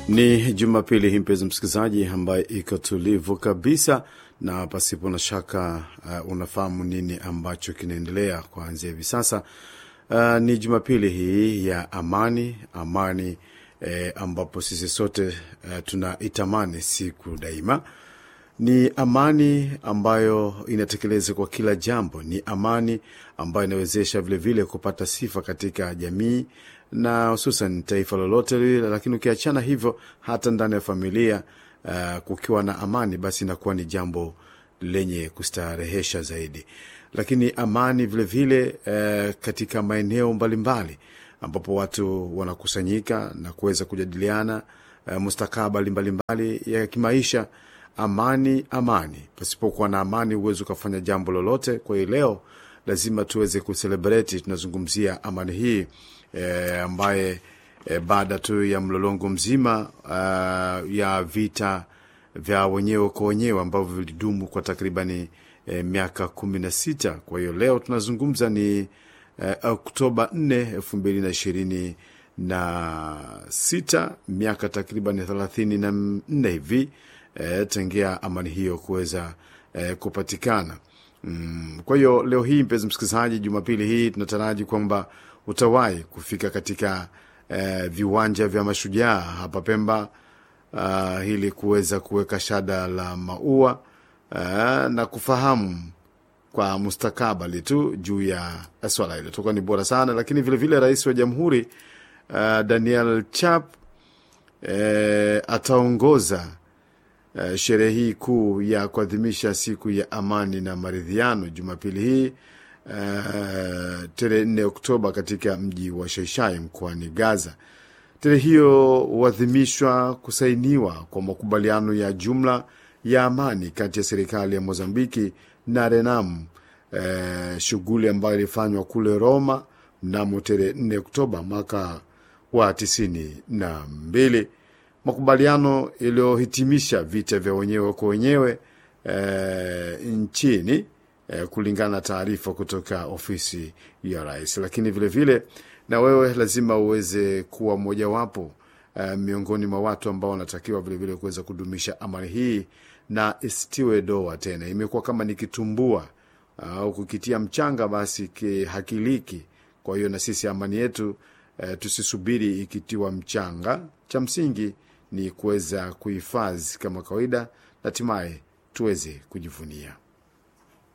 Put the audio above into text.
Ni Jumapili hii mpenzi msikilizaji, ambaye iko tulivu kabisa na pasipo na shaka uh, unafahamu nini ambacho kinaendelea kuanzia hivi sasa. Uh, ni Jumapili hii ya amani, amani eh, ambapo sisi sote uh, tunaitamani siku daima. Ni amani ambayo inatekeleza kwa kila jambo, ni amani ambayo inawezesha vilevile kupata sifa katika jamii na hususan taifa lolote lile. Lakini ukiachana hivyo, hata ndani ya familia uh, kukiwa na amani, basi inakuwa ni jambo lenye kustarehesha zaidi. Lakini amani vilevile vile, uh, katika maeneo mbalimbali ambapo watu wanakusanyika na kuweza kujadiliana uh, mustakabali mbalimbali ya kimaisha. Amani, amani. Pasipokuwa na amani huwezi ukafanya jambo lolote. Kwa hiyo leo lazima tuweze kuselebreti, tunazungumzia amani hii e, ambaye e, baada tu ya mlolongo mzima uh, ya vita vya wenyewe kwa wenyewe ambavyo vilidumu kwa takribani e, miaka kumi na sita. Kwa hiyo leo tunazungumza ni e, Oktoba nne elfu mbili na ishirini na sita, miaka takriban thelathini na nne hivi e, tangia amani hiyo kuweza e, kupatikana. Mm, kwa hiyo leo hii mpenzi msikilizaji, Jumapili hii tunataraji kwamba utawahi kufika katika eh, viwanja vya mashujaa hapa Pemba uh, ili kuweza kuweka shada la maua uh, na kufahamu kwa mustakabali tu juu ya swala hilo tokuwa ni bora sana. Lakini vilevile rais wa jamhuri uh, Daniel Chap eh, ataongoza Uh, sherehe hii kuu ya kuadhimisha siku ya amani na maridhiano Jumapili hii uh, tarehe nne Oktoba katika mji wa Shaishai mkoani Gaza. Tarehe hiyo huadhimishwa kusainiwa kwa makubaliano ya jumla ya amani kati ya serikali ya Mozambiki na Renam, uh, shughuli ambayo ilifanywa kule Roma mnamo tarehe nne Oktoba mwaka wa tisini na mbili makubaliano yaliyohitimisha vita vya wenyewe kwa wenyewe e, nchini e, kulingana na taarifa kutoka ofisi ya rais. Lakini vilevile vile, na wewe lazima uweze kuwa mmojawapo e, miongoni mwa watu ambao wanatakiwa vilevile kuweza kudumisha amani hii na isitiwe doa tena. Imekuwa kama ni kitumbua au kukitia mchanga basi hakiliki. Kwa hiyo na sisi amani yetu e, tusisubiri ikitiwa mchanga. Cha msingi ni kuweza kuhifadhi kama kawaida na hatimaye tuweze kujivunia.